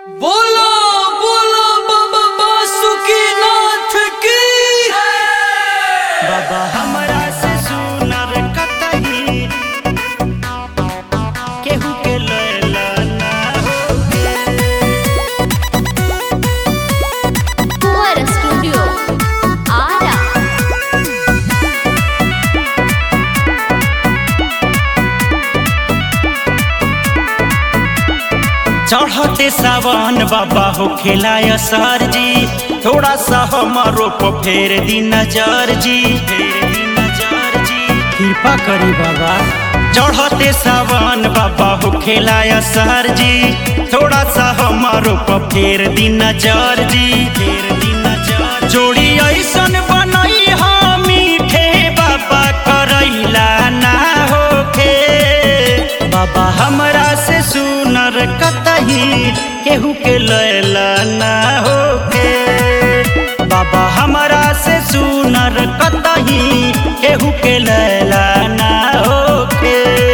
बोलो बोलो बाबा बासुकीनाथ की बाबा हमरा से सुनर कतही केहू के लैला ना होगे Fuera Studio. Ara. चढ़ते सावन बाबा हो खिलाया सर जी थोड़ा सा हमारो को फेर दी नजर जी फेर दी नजर जी कृपा करी बाबा चढ़ते सावन बाबा हो खिलाया सर जी थोड़ा सा हमारो को फेर दी नजर जी फेर दी नजर जोड़ी ऐसन बनई हा मीठे बाबा करैला ना होखे बाबा हमरा से सुनर कतही केहू के लैला ना होके बाबा हमरा से सुनर कतही केहू के लैला ना होके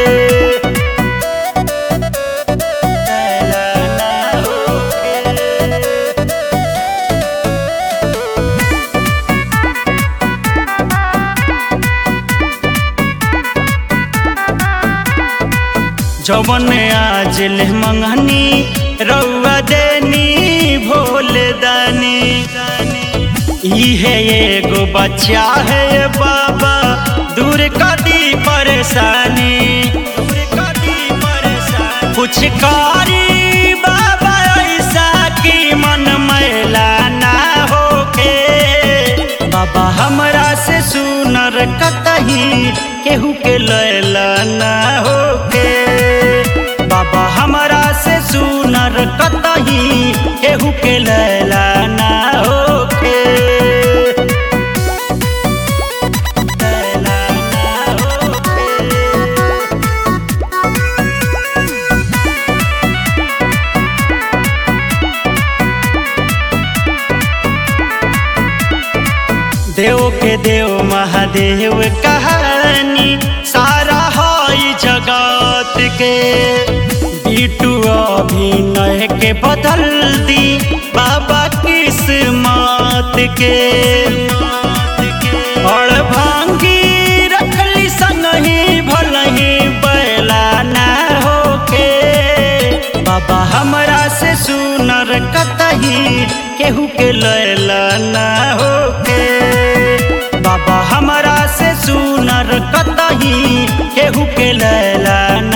लैला ना होके जवन आज ले मंगनी रउआ देनी भोले दानी इहे एगो बच्चा है बाबा दूर कदी परेशानी दूर कदी परेशानी कुछ कारी बाबा ऐसा की मन मैला ना होके बाबा हमरा से सुनर कतही केहू के लैला ना होके बाबा हमरा से सुनर कतही केहू के लैला ना होके लैला ना होके देव के देव महादेव कहानी सारा हई जगत के बिटू अभिनय के बदल दी बाबा किस्मत के और भांगी रखली संगही भलही बैला ना होके बाबा हमरा से सुनर कतही केहू के लैला ना होके बाबा हमरा से सुनर कतही केहू के लैला ना